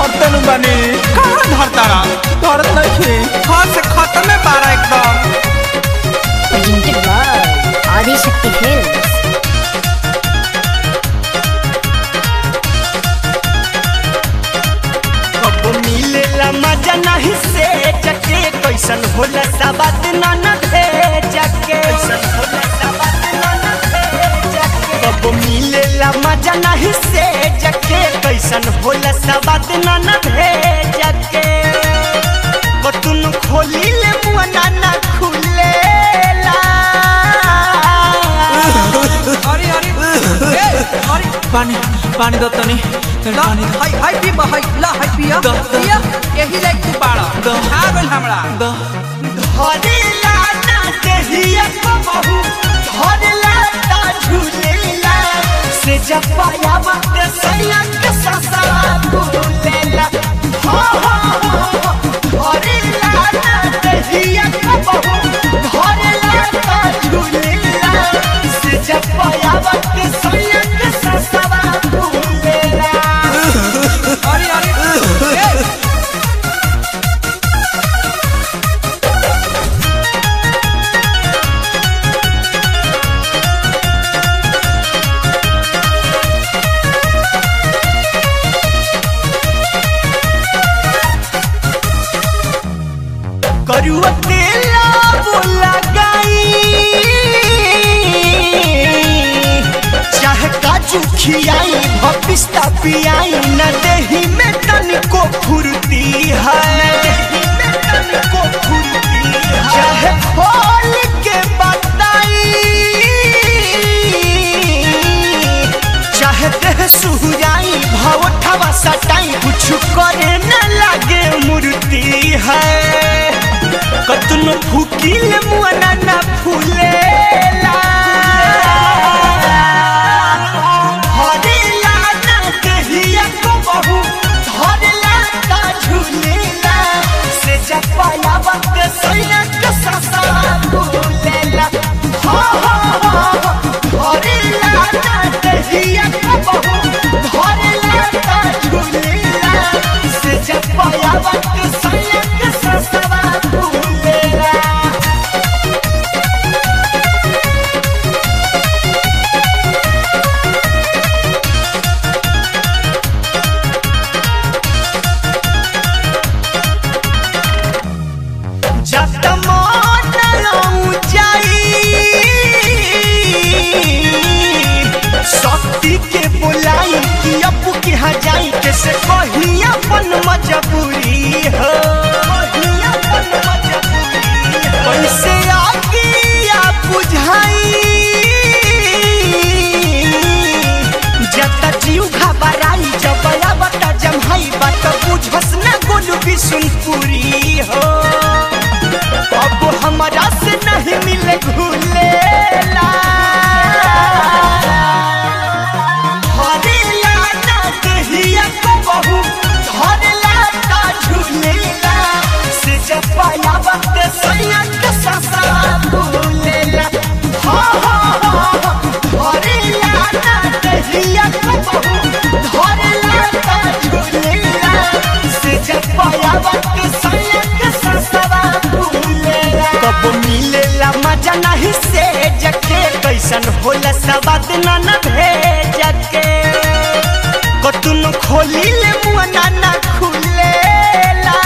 धरते नु बनी कहाँ धरतारा धरत नहीं हाथ से खत्म है बारा एकदम presented by Adi Shakti Films. कब मिलेला मजा नहीं से जके कैसन होला सबात न भेजके कब मिलेला मजा नहीं से जके कैसन होला सबात न भेजके कतुन खोली ले मुआ ना खुलेला अरे अरे ए, अरे पानी पानी दो तनी ला पानी हाय हाय पी हाय ला हाय पिया द- द- पिया यही लाइक तू पाड़ा द- खा गइल हमरा दो धरेला ना देहिया बहू धरेला ता झूलेला से जब पाया वक्त सैया के ससरा भूलेला हो हो हो धरेला ना देहिया बहू धरेला ता झूलेला से जब पाया वक्त सैया के ससरा भूलेला अरे अरे ए, करुआ तेला बोला गाई चाहे काजू खियाई भपिस्ता पियाई न देही में तनिको फुर्ती है देही में तनिको फुर्ती है चाहे खोल के बताई चाहे देह सुहुराई भावठवा सटाई कुछ करे न लागे मूर्ति है कतनो फूकिल मुआना ना फूलेला हरेला ना कहिया को बहू धरेला ता झूलेला से जपाया वक्त सैया के ससा भूलेला हो हो हो हरेला ना कहिया को बहू धरेला ता झूलेला से जपाया वक्त सैया के ससा भूलेला जब मन ऊंचाई शक्ति के बुलाई कि अब के हजाई कैसे कही अपन मजबूरी हो कहीं अपन मजबूरी हो। कैसे आगे या बुझाई जता जीव घबराई जब बता जमहाई बात बुझस न गोलू बिशुनपुरी हो अब हमारा से नहीं मिले घुलेला धरेला ना कहिया को बहू धरेला ता झूलेला से जब पाया वक्त सैया के ससा भूलेला हो हो हो धरेला ना कहिया को बहू धरेला ता झूलेला से जब पाया वक्त सैया के ससा भूलेला कब मिलेला मजा नहीं से जके कैसन होला सवाद न न भेजके कतुन खोली ले मुआ ना खुलेला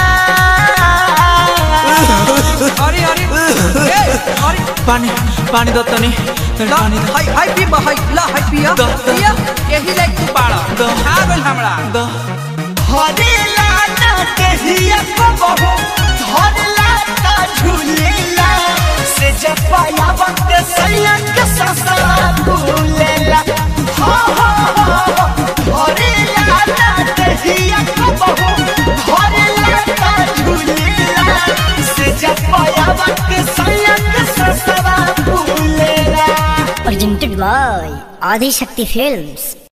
अरे अरे ए, अरे पानी पानी दो तनी ला पानी हाय हाय पी हाय ला हाय पिया द- द- पिया यही लाइक तू पाड़ा द- खा गइल हमरा दो हरेला ना कहिया को बहू धरेला ता झूलेला से जब पाया वक्त सैया के ससा भूलेला हो हो हो हरेला ना कहिया को बहू धरेला ता झूलेला से जब पाया वक्त सैया के ससा भूलेला Presented by Adi Shakti Films.